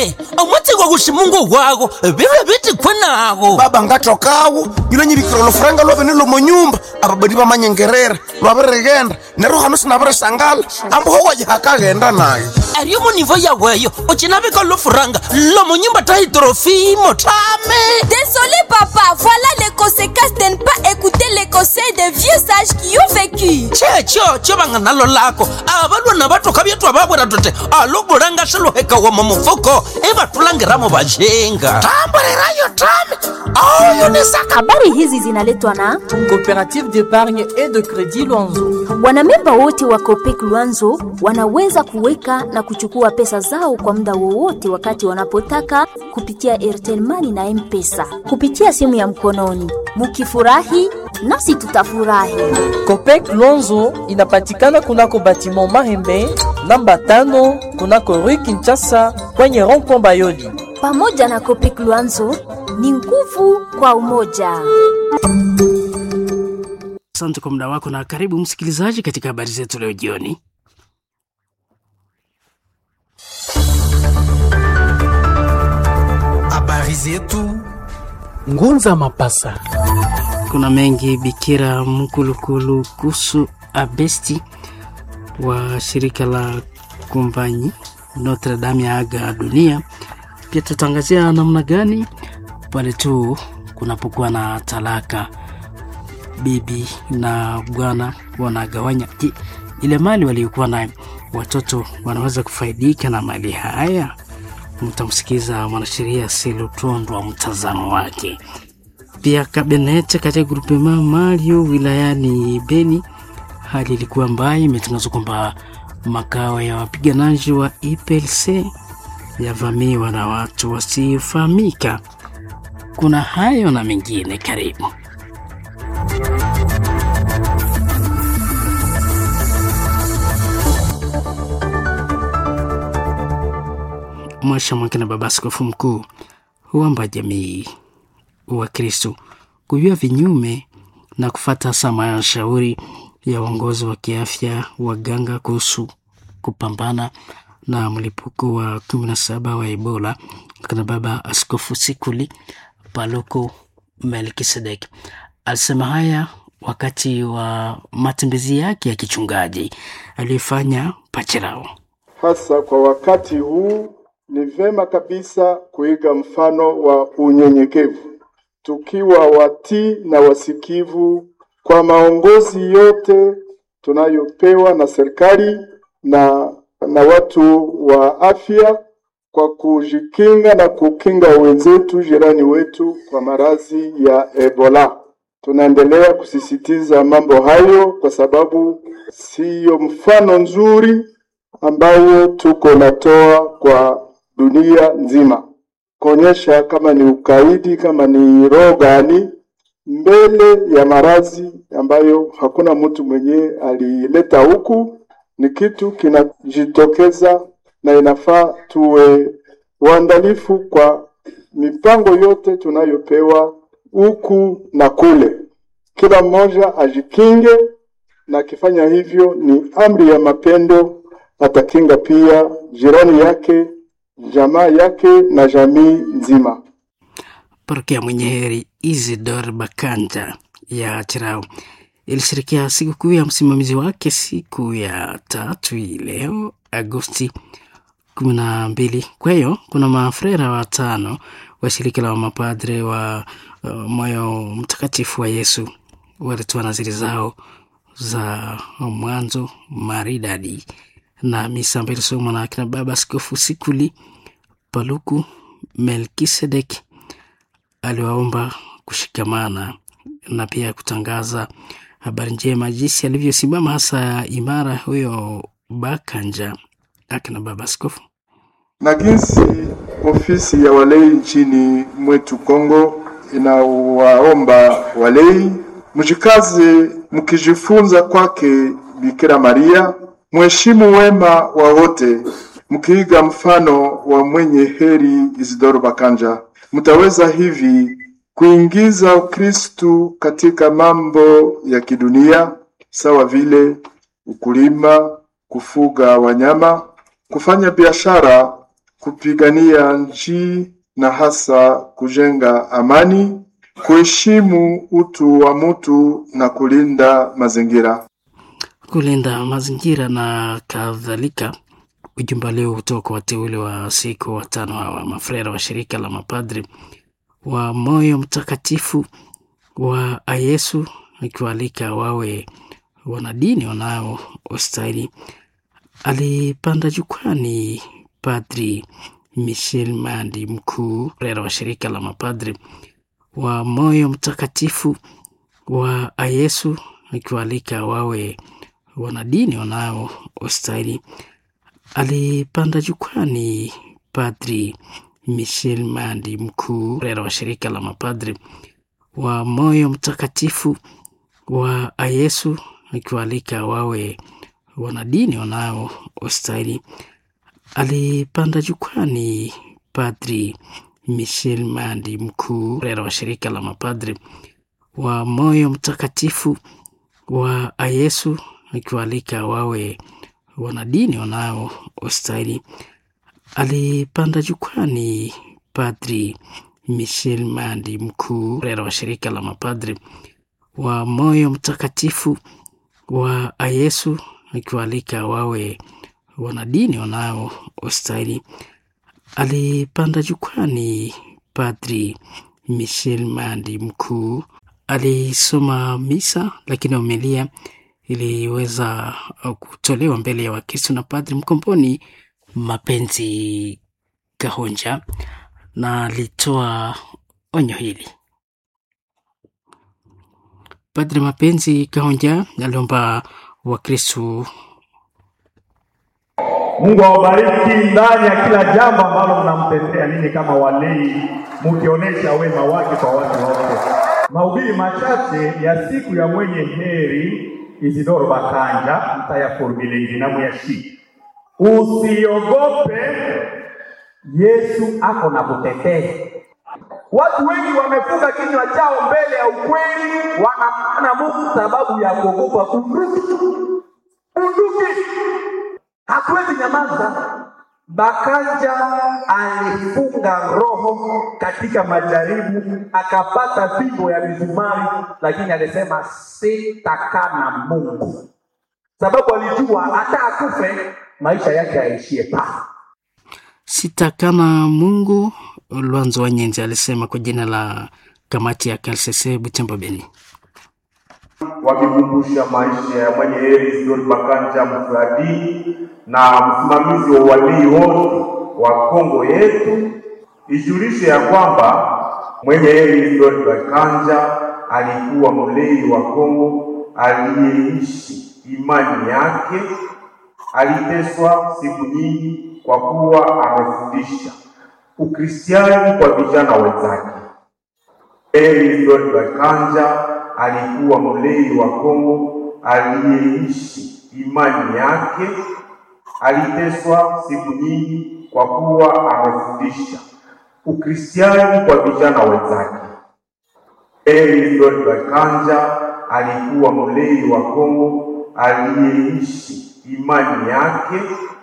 tame omwatsi kwa kuximungu wako bibe bitikwe nako baba ngatokawo yilo nyivikira lofuranga lwavene lomonyumba ababadi bamanyengerera lwavirigenda nero hano sinavirisangala ambuho wajihakaghenda nayo ariyo munivo yaweyo ucinavika lofuranga lomonyumba taitrofimo tame Désolé papa, voilà les conséquences de ne pas écouter les conseils des vieux sages qui ont vécu. checho cho vanga nalo lako avalwana vatoka vyatwa vavwera tote aluvulanga swiluheka mu mufuko ivatulangiramo vajenga tamburirayo tame auyonisaka Habari hizi zinaletwa na Coopérative d'épargne et de crédit Luanzo. wanamemba wote wa Copec Luanzo wanaweza kuweka na kuchukua pesa zao kwa muda wowote wakati wanapotaka kupitia Airtel Money na M-Pesa kupitia simu ya mkononi. Mukifurahi nasi tutafurahi. Copec Luanzo inapatikana kunako batiment Mahembe namba tano kunako Rue Kinshasa kwenye rond-point Bayoli. Pamoja na Copec Luanzo ni nguvu kwa umoja. Asante kwa muda wako na karibu msikilizaji katika habari zetu leo jioni. Habari zetu Ngunza Mapasa. Kuna mengi Bikira Mkulukulu kuhusu Abesti wa shirika la kumbanyi Notre Dame ya aga dunia. Pia tutangazia namna gani pale tu kunapokuwa na talaka, bibi na bwana wanagawanya je, ile mali waliokuwa nayo, watoto wanaweza kufaidika na mali haya? Mtamsikiza mwanasheria Silutondwa mtazamo wake. Pia kabinete katika grupema Mario wilayani Beni, hali ilikuwa mbaya. Imetangazwa kwamba makao ya wapiganaji wa IPLC yavamiwa na watu wasiofahamika. Kuna hayo na mengine, karibu. Mwasha Mwake na Baba Askofu Mkuu huomba jamii wa Kristo kujua vinyume na kufata sama ya shauri ya uongozi wa kiafya waganga kuhusu kupambana na mlipuko wa 17 wa Ebola. Kana Baba Askofu Sikuli Paloko Melkisedek alisema haya wakati wa matembezi yake ya kichungaji aliyofanya Pachirao. Hasa kwa wakati huu ni vema kabisa kuiga mfano wa unyenyekevu, tukiwa watii na wasikivu kwa maongozi yote tunayopewa na serikali na, na watu wa afya kwa kujikinga na kukinga wenzetu jirani wetu kwa maradhi ya Ebola. Tunaendelea kusisitiza mambo hayo kwa sababu siyo mfano nzuri ambayo tuko natoa kwa dunia nzima, kuonyesha kama ni ukaidi, kama ni roho gani mbele ya maradhi ambayo hakuna mtu mwenye alileta huku. Ni kitu kinajitokeza na inafaa tuwe waandalifu kwa mipango yote tunayopewa huku na kule. Kila mmoja ajikinge, na akifanya hivyo ni amri ya mapendo, atakinga pia jirani yake, jamaa yake na jamii nzima. Parokia mwenye heri Isidor Bakanja ya Chirao ilishirikia sikukuu ya msimamizi wake siku ya tatu hii leo Agosti kumi na mbili. Kwa hiyo kuna mafrera watano wa shirika la mapadre wa uh, moyo mtakatifu wa Yesu walitoa naziri zao za mwanzo maridadi na misa ambayo ilisomwa na akina baba Askofu Sikuli Paluku Melkisedek aliwaomba kushikamana na pia kutangaza habari njema jinsi alivyosimama hasa imara huyo Bakanja akina baba askofu. na jinsi ofisi ya walei nchini mwetu Kongo inawaomba walei mjikaze mkijifunza kwake Bikira Maria, mheshimu wema wa wote, mkiiga mfano wa mwenye heri Isidoro Bakanja, mtaweza hivi kuingiza Ukristu katika mambo ya kidunia sawa vile ukulima, kufuga wanyama, kufanya biashara kupigania nchi na hasa kujenga amani, kuheshimu utu wa mtu na kulinda mazingira. kulinda mazingira na kadhalika. Ujumbe leo kutoka kwa wateule wa siku watano hawa mafrera wa shirika la mapadri wa moyo mtakatifu wa Yesu, akiwaalika wawe wanadini wanaostahili. Alipanda jukwani Padri Michel Mandi, mkuu frera wa shirika la mapadri wa moyo mtakatifu wa Yesu, akiwaalika wawe wanadini wanaostahili. Alipanda jukwani Padri Michel Mandi, mkuu frera wa shirika la mapadri wa moyo mtakatifu wa Yesu, akiwaalika wawe wanadini wanaostahili. Alipanda jukwani Padri Michel Mandi, mkuu frera wa shirika la mapadri wa moyo mtakatifu wa Yesu, akiwaalika wawe wanadini wanaostahili. Alipanda jukwani Padri Michel Mandi, mkuu frera wa shirika la mapadri wa moyo mtakatifu wa Yesu, akiwaalika wawe wanadini wanaostahili. Alipanda jukwani Padri Michel Mandi, mkuu alisoma misa, lakini homilia iliweza kutolewa mbele ya Wakristo na Padri Mkomboni Mapenzi Kahonja, na alitoa onyo hili. Padri Mapenzi Kahonja aliomba Wakristo Mungu awabariki ndani ya kila jambo ambalo mnamtendea ninyi kama walei, mkionyesha wema wake kwa watu wote. Mahubiri machache ya siku ya mwenye heri Isidoro Bakanja mtayaformile na muyashi. Usiogope, Yesu ako na kutetea. Watu wengi wamefunga kinywa chao mbele ya ukweli, wanamana Mungu sababu ya kuogopa bunduki. Bunduki hatuwezi nyamaza. Bakanja alifunga roho katika majaribu, akapata fimbo ya mizumari, lakini alisema sitakaa na Mungu, sababu alijua hata akufe maisha yake yaishie pale. sitakana Mungu. Lwanzo wa Nyenzi alisema kwa jina la kamati ya KLCC Butembo Beni. wakikumbusha maisha ya mwenye heri Isidori Bakanja mfuradi na msimamizi wa walii wote wa Kongo yetu, ijulishe ya kwamba mwenye heri Isidori Bakanja alikuwa mlei wa Kongo aliyeishi imani yake. Aliteswa siku nyingi kwa kuwa amefundisha Ukristiani kwa vijana wenzake. Heri Isidori Bakanja alikuwa mlei wa Kongo aliyeishi imani yake. Aliteswa siku nyingi kwa kuwa amefundisha Ukristiani kwa vijana wenzake. Heri Isidori Bakanja alikuwa mlei wa Kongo aliyeishi imani yake.